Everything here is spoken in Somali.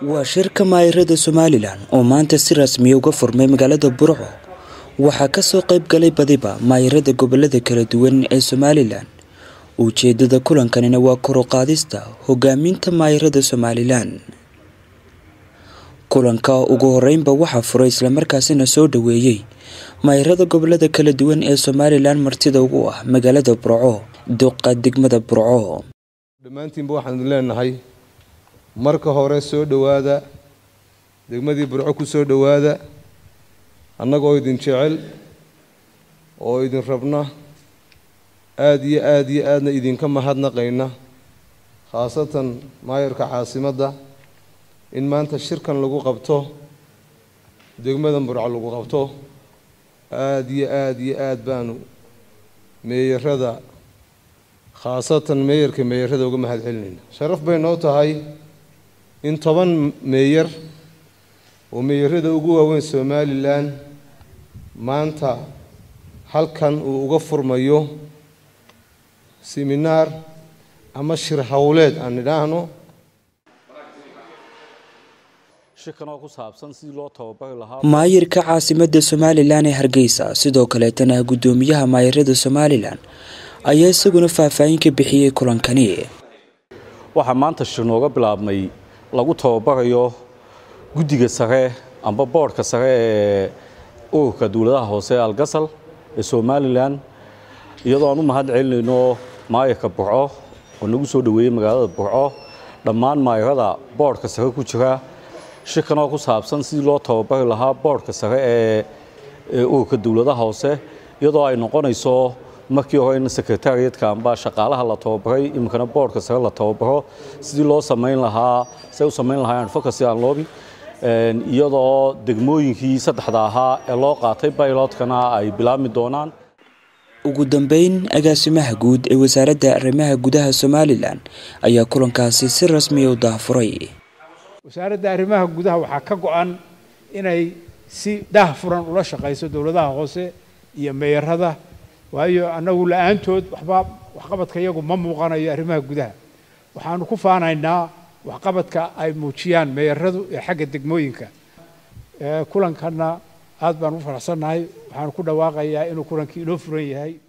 waa shirka maayirada somalilan oo maanta si rasmiya uga furmay magaalada burco waxaa kasoo qayb galay badiba maayirada gobolada kala duwan ee somalilan ujeedada kulankanina waa kor u qaadista hogaaminta maayirada somalilan kulanka ugu horeynba waxaa furay islamarkaasina soo dhaweeyey maayirada gobolada kala duwan ee somalilan martida ugu ah magaalada burco duqa degmada burco dhammaantiinba waxaanu leenahay marka hore soo dhowaada degmadii burco ku soo dhowaada annagoo idin jecel oo idin rabna aada iyo aada iyo aadna idinka mahadnaqayna khaasatan maayarka caasimadda in maanta shirkan lagu qabto degmadan burco lagu qabto aada iyo aada iyo aada baanu meeyarada khaasatan meeyarka meeyarada uga mahad celinayna sharaf bay noo tahay in toban meeyar oo meeyarada ugu waaweyn somalilan maanta halkan uu uga furmayo seminaar ama shir howleed aan idhaahno maayirka caasimada somalilan ee hargeysa sidoo kaleetana guddoomiyaha maayirada somalilan ayaa isaguna faahfaahin ka bixiyey kulankani waxaa maanta shir nooga bilaabmay lagu tababarayo guddiga sare amba boodhka sare ee ururka dowladaha hoose ee algasal ee somalilan iyadoo aan u mahad celinayno maayirka burco oo nagu soo dhoweeyey magaalada burco dhammaan maayirada boodhka sare ku jira shirkan oo ku saabsan sidii loo tababari lahaa boodhka sare ee ururka dowladaha hoose iyadoo ay noqonayso markii hore in sekretariatka amba shaqaalaha la tababaray iminkana boodhka sare la tababaro sidii loo samayn lahaa say u samayn lahaayeen advocacy and lobby iyadoo degmooyinkii saddexda ahaa ee loo qaatay bilotkana ay bilaabmi doonaan ugu dambeyn agaasimaha guud ee wasaaradda arrimaha gudaha somalilan ayaa kulankaasi si rasmiya u daafuray wasaaradda arrimaha gudaha waxaa ka go-an inay si daah furan ula shaqayso dowladaha hoose iyo meeyarada waayo annagu la-aantood waxba waxqabadka iyagu ma muuqanayo arrimaha gudaha waxaanu ku faanaynaa waxqabadka ay muujiyaan meeyaradu ee xagga degmooyinka kulankanna aad baan u faraxsannahay waxaanu ku dhawaaqayaa inuu kulankii inoo furan yahay